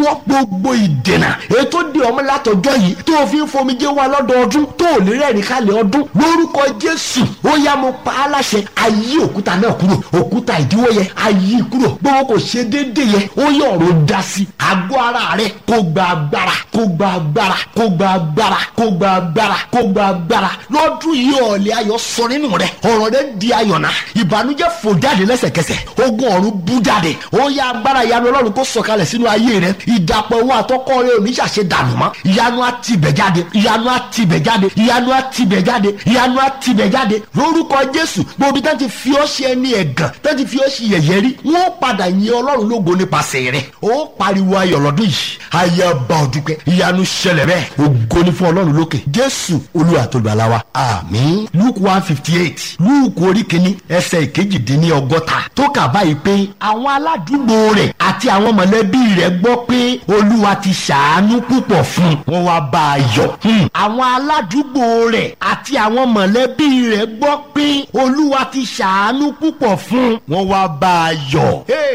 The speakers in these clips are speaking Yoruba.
ìdíwọ́ gbogbo ìdènà ètò di ọmọ látọjọ́ yìí tó o fi ń fomijé wa lọ́dọọdún tó o lè rẹ́rìn kálẹ̀ ọdún lórúkọ jésù ó yá mo pa á láṣẹ ayé òkúta náà kúrò òkúta ìdíwọ́ yẹn ayé kúrò gbogbo kò ṣe déédéé yẹn ó yẹ ọ̀rọ̀ dá sí àgọ́ ara rẹ kó gba agbára kó gba agbára kó gba agbára kó gba agbára kó gba agbára lọ́dún yìí ọ̀lẹ́ ayọ̀ sọ nínú rẹ ọ̀rọ̀ rẹ di ayọ̀ náà ìbànújẹ́ fò jáde lẹ́sẹ̀kẹsẹ̀ ogun ọ̀run bú jáde ó yá agbára ìyanu ọlọ́run kó sọ̀kalẹ̀ sínú ayé rẹ ìdàpọ̀ owó àtọ́kọ́ rẹ òní ṣàṣe dànù mọ́ ìyanu á tibẹ̀ jáde ìyanu á tibẹ̀ jáde ìyanu á tibẹ̀ jáde ìyanu á tibẹ̀ jáde lórúkọ jésù gbòbí tán ti fi ọ́ ṣe ẹni ẹ̀gàn tán ti fi ọ́ ṣe yẹ̀yẹ́ rí wọ́n padà yin ọlọ́run lógo nípasẹ̀ rẹ̀ ó pariwo ayọ̀ lọ́dún yìí ayé ọba òdùpẹ́ ìyanu ṣẹlẹ̀ bẹ́ẹ̀ ògo ni fún ọlọ́run lókè jésù olúwa tó gbàlà wa àmín luke one fifty eight luke orí kìíní ẹsẹ̀ ìkejìdínní ọgọ́ta tó kà báyìí pé àwọn aládùúgbò rẹ̀ àti àwọn mọ̀lẹ́bí rẹ̀ gbọ́ pé olúwa ti ṣàánú púpọ̀ fún un wọ́n wá bá a yọ̀ àwọn aládùúgbò rẹ̀ àti àwọn mọ̀lẹ́bí rẹ̀ gbọ́ pé olúwa ti ṣàánú púpọ̀ fún un wọ́n wá bá a yọ̀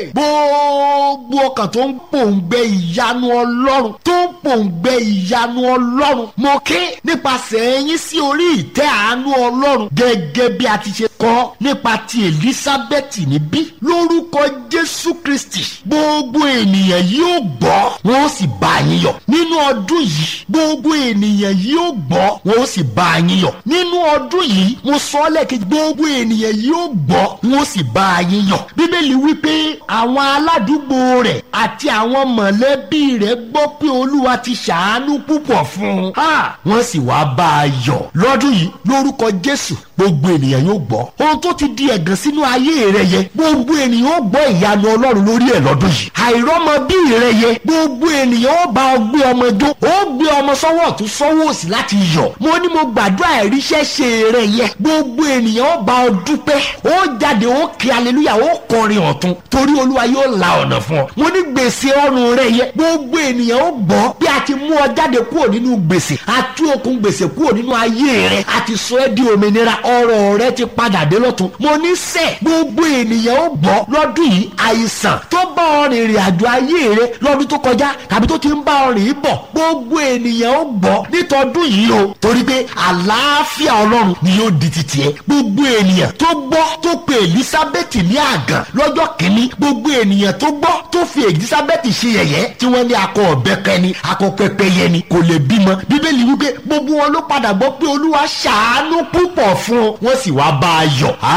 gbogbo ọkàn tó ń pòǹgbẹ ìyanu ọlọ́run tó ń pòǹgbẹ ìyanu ọlọ́run mo ké nípasẹ̀ ẹ̀yìn sí orí ìtẹ́ àánú ọlọ́run gẹ́gẹ́ bí a ti ṣe kọ́ nípa ti elizabeth níbí lórúkọ jésù kristi gbogbo ènìyàn yóò gbọ́ wọn ó sì bá yín yọ̀ nínú ọdún yìí gbogbo ènìyàn yóò gbọ́ wọn ó sì bá yín yọ̀ nínú ọdún yìí mo sọ ọ́ lẹ́ẹ̀kejì gbogbo ènìyàn yóò gbọ́ wọn ó sì bá yín yọ̀ bíbélì wípé àwọn aládùúgbò rẹ̀ àti àwọn mọ̀lẹ́bí rẹ̀ gbọ́ pé olúwa ti ṣàánú púpọ̀ fún un wọ́n sì wá bá a yọ̀ lọ́dún yìí lórúkọ jésù gbogbo ènìyàn yóò gbọ́ ohun tó ti di ẹ̀gàn sínú ayé rẹ yẹ gbogbo ènìyàn ó gbọ́ ìyanu ọlọ́run lórí ẹ̀ lọ́dún yìí àìrọ́mọ bí rẹ yẹ gbogbo ènìyàn ó bá ọ gbé ọmọ jó ó gbé ọmọ sọ́wọ́ ọ̀tún sọ́wọ́ òsì láti yọ̀ mo ní mo gbàdúrà ìríṣẹ́ ṣe rẹ yẹ gbogbo ènìyàn ó bá ọ dúpẹ́ ó jáde ó kí aleluya ó kọrin ọ̀tún torí olúwa yóò la ọ̀nà fún ọ mo ní gbèsè ọrùn rẹ yẹ gbogbo ènìyàn ó gbọ́ bí a ti mú ọ jáde kúrò nínú gbèsè àti okùn gbèsè kúrò nínú ayé rẹ àti sọ ẹ́ di òmìnira ọrọ̀ rẹ ti padà dé lọ́tún mo ní sẹ́ gbogbo ènìyàn ó gbọ́ lọ́dún yìí àìsàn tó bá ọ rìn ìrìn àjò ayé rẹ lọ́dún tó kọjá tàbí tó ti ń bá ọ rìn bọ̀ gbogbo ènìyàn ó gbọ́ nítọ́dún yìí o torí pé àlàáfíà ọlọ́run ni yóò di titi ẹ gbogbo ènìyàn tó gbọ́ tó pe elizabeth ní àgàn lọ́jọ́ kìíní gbogbo ènìyàn tó gbọ́ tó fi elizabeth ṣe yẹ̀yẹ́ tí wọ́n ní akọ ọ̀bẹ́kẹ́ ni akọ pẹ́pẹ́yẹ ni kò lè bímọ bíbélì wípé gbogbo wọn ló padà gbọ́ pé olúwa ṣàánú púpọ̀ fún un wọ́n sì wá bá a yọ̀